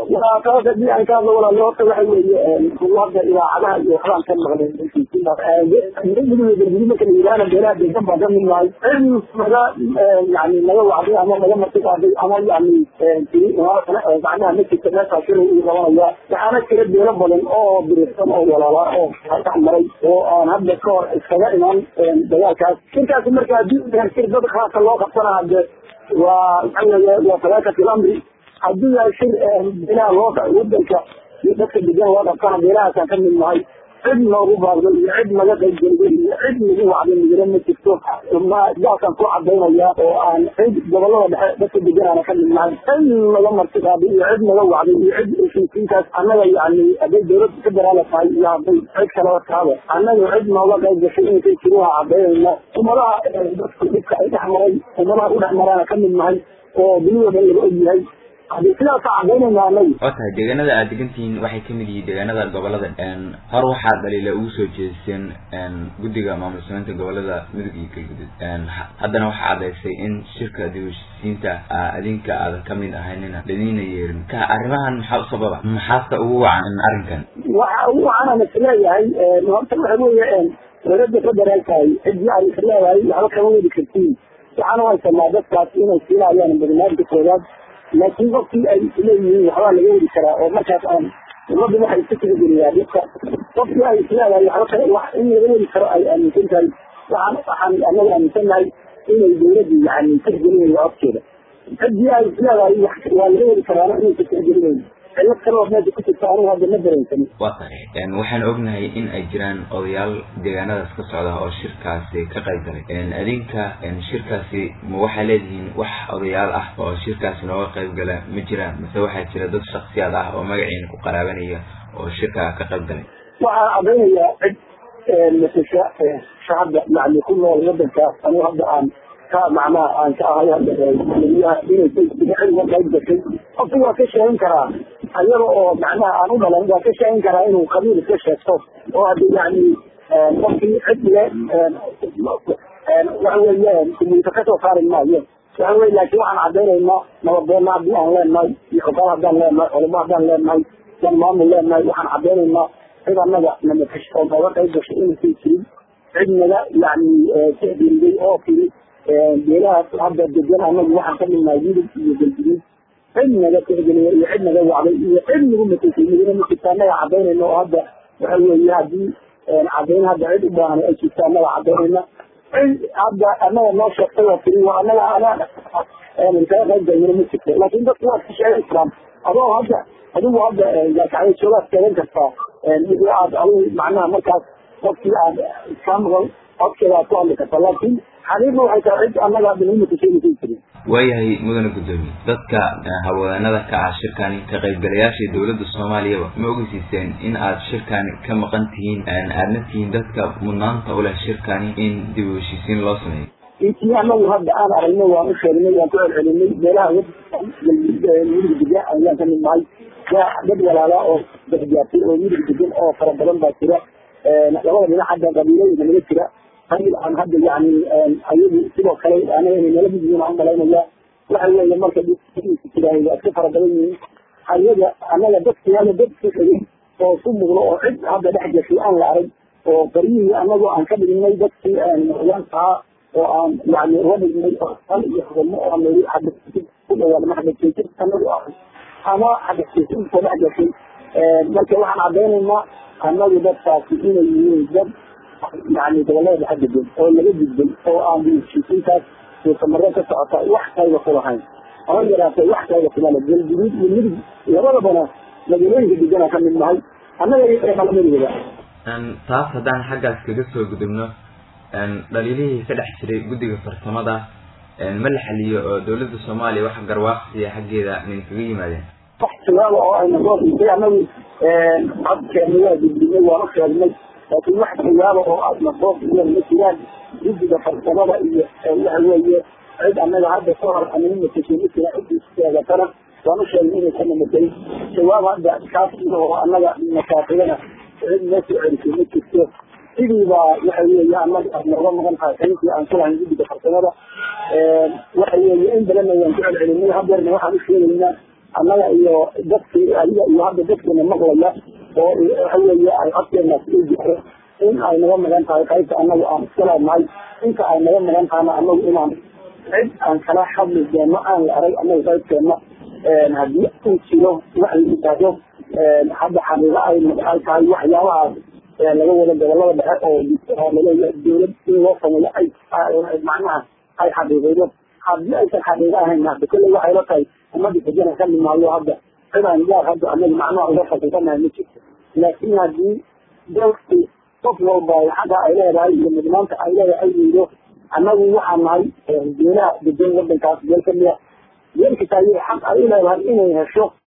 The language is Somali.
taas haddii aan ka hadlo walaalo horta waxa weeye hadda idaacadaha iyo waxbaan ka maqlay midiga galgudud marka la yidhaahna beelaha deegan baan ka mid nahay cid naga yani naga wacday ama naga marti qaaday ama yani tiri macnaha ma jirta meeshaa shilay uu qabanaya waxaana jira beelo badan oo birirsan oo walaala oo dhex maray oo aan hadda ka hor iskaga iman dagaalkaas shirkaasi marka haddii shir dad khaasa loo qabsana hade waa waxa weeye waa fadaakati lamri haddii yahay shir beelaha loo wadanka iyo dadka degan loo qabsana beelahaasaan ka mid nahay cid noogu baaqday iyo cid naga qaybgelday iyo cid nagu wacday nagala ma jirto daasaan ku cadaynaya oo aan cid gobolada dhexe dadka deganaana ka mid nahay cid naga marti qaaday iyo cid naga wacday iyo cid heshiisiintaas annaga yani hadday dawladda federaala tahay iyo hadday cid kaleba tahaba annaga cid nooga qayb gashay inaysan jirin waa cadaynayna ummadaha dadka dhibka ay dhex maray ummadaha u dhex maraana ka mid nahay oo duniyada dhan laga og yahay hadii sidaasa cadaynayna anagu waa tahay deegaanada aad degantihiin waxay kamid yihiin deegaanada gobolada hor waxaa dhaliila ugu soo jeediseen guddiga maamul sameynta gobolada mudug iyo galgudud haddana waxaa cadaysay in shirka dib heshiisiinta adinka aadan kamid ahaynina ladiina yeerin ka arrimahan maxaa u sababa maxaase ugu wacan arrinkan waxa ugu wacanaan isleeyahay horta waxa weeye dowladda federaalkahay cidii ay isleedahay waxba kama wadi kartiin waxaana haysanaa dadkaas inay siinayaan barnaamijka koowaad laakiin qofkii ay isleeyihiin waxbaa laga wadi karaa oo markaas aan ummadda waxay iska tigageliyaa dadka qofkii ay isleedahay waxba kale wax in laga wadi karo ay aaminsan tahay waxaan waxaan anaga aaminsan nahay inay dawladdu yani tixgelinayso codkeeda ciddii ay isleedahay waa laga wadi karaana inaysa tixgelinayno cillad kale oo meesha ku jirta anigu hadda ma dareensanin waa tahay waxaan ognahay in ay jiraan odayaal deegaanadaas ka socda oo shirkaasi ka qayb galay adinka shirkaasi ma waxaa leedihiin wax odayaal ah oo shirkaasi nooga qayb gala ma jiraan mase waxaa jira dad shaksiyaad ah oo magaciina ku qaraabanaya oo shirka ka qayb galay waxaa cadaynayaa cid masasha shacabda yani ku nool wadankaas anigu hadda aan ka macnaha aan ka ahay hadda madaxweynaha inay cid uga qayb gashay qofku waa ka sheegin karaa ayaga oo macnaha aan u dhalan waa ka sheegin karaa inuu qabiil iska sheegto oo hadda yani qofkii cid le waxa weeye kumuuta kasoo saari maayo waxa weye laakiin waxaan cadaynaynaa nabadoonna haddii aan leenahay iyo xukaal haddaan leenahay culamo haddaan leenahay dan maamul leenahay waxaan cadaynaynaa cid annaga namakash oo nooga qayb gashay inaysan jirin cid naga yani tixgeliday oo tiri beelahaas hadda degan anagu waxaan ka midnahay yurub iyo galguduud cid naga tixgeliya iyo cid naga wacday iyo cid nagu matasay nagana ma jirta annaga cadaynayna oo hadda waxa weeye haddii cadayn hadda cid u baahan ay jirta annaga cadaynayna cid hadda annaga noo sheegtay oo tiri waa annaga anaa kaga qayb galnana ma jirto laakiin dadku waad ka sheegan karaan adoo hadda adigu hadda gaakacyo joogaad sheegan kartaa wixii aad adigu macnaha markaas qofkii aad iska maqal codkeeda aad ku hadli kartaa laakiin xaqiiqda waxay tahay cid annaga hadda nagu matasheegaysan jirin waayahay mudane guddoomiye dadka haweenada ka ah shirkani ka qaybgalayaasha dowladda soomaaliyaba ma ogeysiiseen in aad shirkani ka maqan tihiin aadna tihiin dadka mudnaanta u leh shirkani in dib u heshiisiin loo sameeyo intii anagu hadda aan aragnay waan u sheegnay waan ku celcelinay meelaha midig degan ayaan ka mid nahay dad walaala oo dexgaartay oo midig degan oo fara badan baa jira labada dhinac hadda qabiilooyinka naga jira qabiil aan hadda yani ayagu sidoo kale anaga inay nala mid yihiin aan malaynaya waxa weeye marka jiraahay waa iska fara badan yihiin ayaga anaga dadkiyaga dad ku xigay oo ku muuqdo oo cid hadda dhex gashay aan la arag oo baryihii anagu aan ka dhignay dadkii madaxyaankaa oo aan yani uga dhignay al iyo xubno oo aan niri xadasijid ku dhawaadma xadasijid anagu ah ama xadasijid soo dhex gashay marka waxaan cadaynaynaa anagu dadkaasi inay yihiin dad yani gobolada dhexe degan oo laga gudbay oo aan heshiisiintaas suusamaro ka socota wax kayba ku lahayn ama yaraatay wax kayba kumale galguduud iyo midig labadabana magaalooyinka degana ka mid nahay annaga iyoalamadooda taas haddaan xaggaas kaga soo gudubno dhaliilihii ka dhex jiray guddiga farsamada ma la xaliyo oo dowladda soomaaliya wax garwaaqsiya xaggeeda nin kaga yimaadeen wax jawaaba oo ayna soo dhiisay anagu codkeena waa gudbinay waan u sheegnay laakiin wax jawaaba oo aadna soo dhiiyeen ma jiraan guddiga farsamada iyo waxa weeye cid annaga hadda ka hor anaga matashay ma jira ciddii sheegatana waan u sheegnay inaysan namatay jawaab hadda kaas oo annaga masaafigana cid noo soo celisay ma jirto sidii baa waxa weeye annaga aad nooga maqan tahay xirinkii aan ku lahayn guddiga farsamada waxa weeye in badan ayaan ku celcelinay hadeerna waxaan u sheegaynaa annaga iyo dadkii adiga iyo hadda dadkeena maqlaya oo waxa weeye ay codkeenaas u jiro in ay naga magan tahay qaybta annagu aan iska leenahay inta ay naga magan tahayna annagu inaan cid aan kala hadli doono aan la arag annaga qaybteena haddii uu jiro wax la yidhaahdo hadda xaqiiqo ay ay tahay waxyaabahaas laga wada gobolada dhexe oo laleeyahay dowlad in loo sameeyo ay macnaha ay xaqiiqeydo haddii aysan xaqiiqo ahayn hadda kolley waxay la tahay ummadii xujana ka nimaayo hadda cidaan gaar hadda annaga macnaha uga faqiisanahay ma jirto laakiin haddii dalkii qof walba xagga ay leedahay iyo mudnaanta ay leedahay ay yido annagu waxaan nahay beelaha degan wadankaas beel kamida beelkitaay xaq ay u leedahay inay hesho